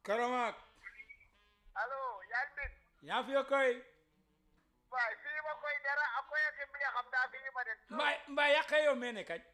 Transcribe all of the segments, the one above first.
Karamak allo yaa ngi dégg yaa fi koy waay fii ma koy dara a koyake mbiya xam daa fi yima den mbaa mbaa yaqe yo mene kañ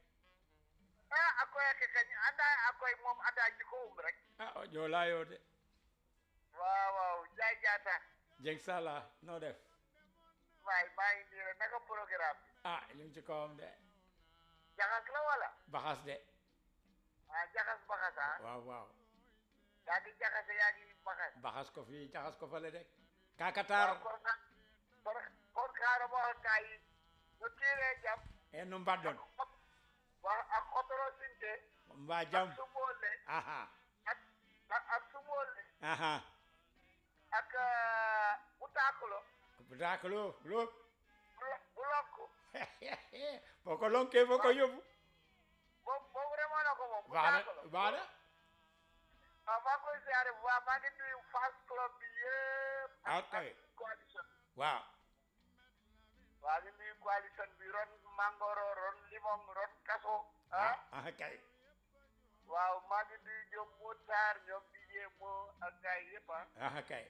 a a koyake kañ anda a koy moom anda jiko um rek ah o joola yo de waaw waaw jaay jaata jeg sala no def waay maa ngi nii rek naka programme bi ah ñu ngi ci kawam de jaxas la wala baxas de ah jaxas baxas ah waaw waaw yaa ngi jaxase yaa ngi baxas baxas ko fii jaxas ko fale de waaw kakatar kon xa- kon kon xaaral ma wax gaa yi ñu tiiree jam e no mbaddon wax ak xotoro sinte mbaa jam ak sumoole aha ak ak ak sumoole aha ak butaakulo butakalo lo bu- bu lokku boko lonke boko yóbbu boobu boobu remoo na ko moom baax butaakulo na baax na waaw maa ngi koy siyaare bu baax maa ngi nuyu fans club bi yëpp Ah, kay. coalition waaw waa ngi nuyu coalition bi ron mangoro ron limon ron kaso ah ah ah kay waaw maa ngi nuyu ñoom Moutaar ñoom Dijé Mo ak gars yi yëpp ah ah kay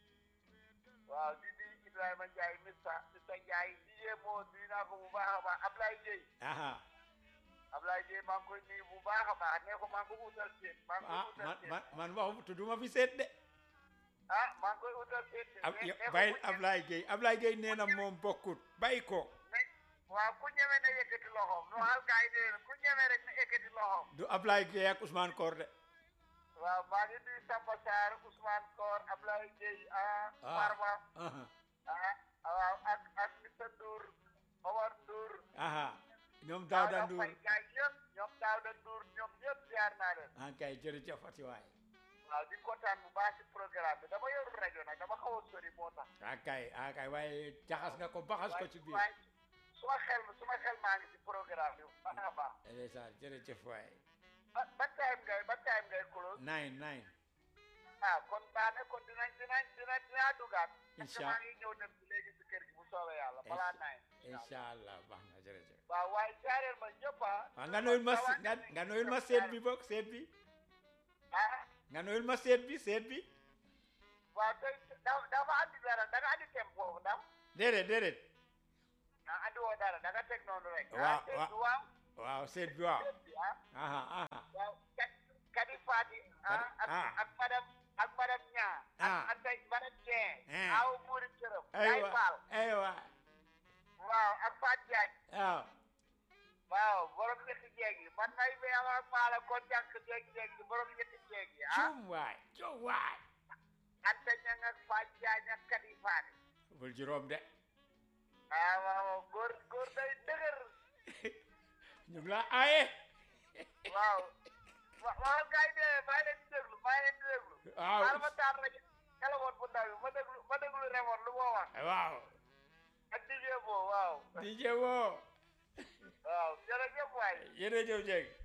waaw di nuyu Ibrahima Ndiaye Mista Mista Ndiaye Dijé Mo nuyu naa ko bu baax a baax Ablaye Dieye aha Ablaye Dieye maa ngi koy nuyu bu baax a baax nee ko maa ngi ko utal seet maa ngi ah koy utal man seet man man waxu tudduma fi seet de ah maa ngi koy utal seet de. ab nee- nee ko bàyyil ku ñeme- Ablaye Gueye Ablaye Gueye nee na moom bokkut bàyyi ko ne- waaw ku ñeme na yëkkati loxoom nu xal gaa yi dee ku ñeme rek na yëkkati loxoom du Ablaye Gueye ak Ousmane Kor de waaw maa ngi nuyu Samba Sarr Ousmane Kor Ablaye Dieye ah Farba aha ah waaw ak ak Mr Ndour Omar Ndour aha ñoom Daouda Ndour Faye gaa yi yëpp ñoom Daouda Ndour ñoom ñëpp ziar naa leen ah kay jërëjëf ati waay waaw di kontaan bu baax ci programme bi dama yorul rajo nag dama xaw a sori moo tax ah kay ah kay waaye jaxas nga ko baxas ko ci biir waaye suma xel suma xel maa ngi ci programme bi bu baax a baax ndeysaan jërëjëf waay ba ba time ngay ba time ngay close nine nine ah kon baax na kon dinañ dinañ dinañ dinaa dugaat. parce que Incha- maa ngi ñëw dem ci léegi si kër gi bu soobee yàlla balaa naay. incha allah baax na jërëjëf waaw waaye jaareel ma ñëpp ah. waaw nga noyul ma nga nga noyul ma seet bi boog seet bi ah nga noyul ma seet bi seet bi waaw tey da dafa andi dara da nga andi temp foofu ndax déedéet déedéet ah andi woo dara da nga teg noonu rek. Waaw, ah tey waaw. du waaw. waaw seet bi waaw tey bi ah aha aha waaw kat kadi Fati ah ak ah. ak madame ak madame Niang. Ah. ak ak tey madame Dieng. Eh. aw buuri cërëm. Yaay aywa Fall aywa waaw ak Fatou Diagne. waaw waaw borom ñetti jeeg yi man may be ama maala kon jànk jeeg jeeg yi borom ñetti jeeg yi ah cum waay cum waay anta ñang ak faaj jaañ ak kadi faani bul juróom de ah waaw góor góor day dëgër ñu ngi la aaye waaw wa- waxal gars yi de maa ngi leen di déglu maa ngi leen di déglu waaw xaaral ma taal rajo téléphone bu ndaw bi ma déglu ma déglu remote lu moo wax waaw ak DJ boo waaw DJ woo waaw jërëjëf waay jërëjëf Dieng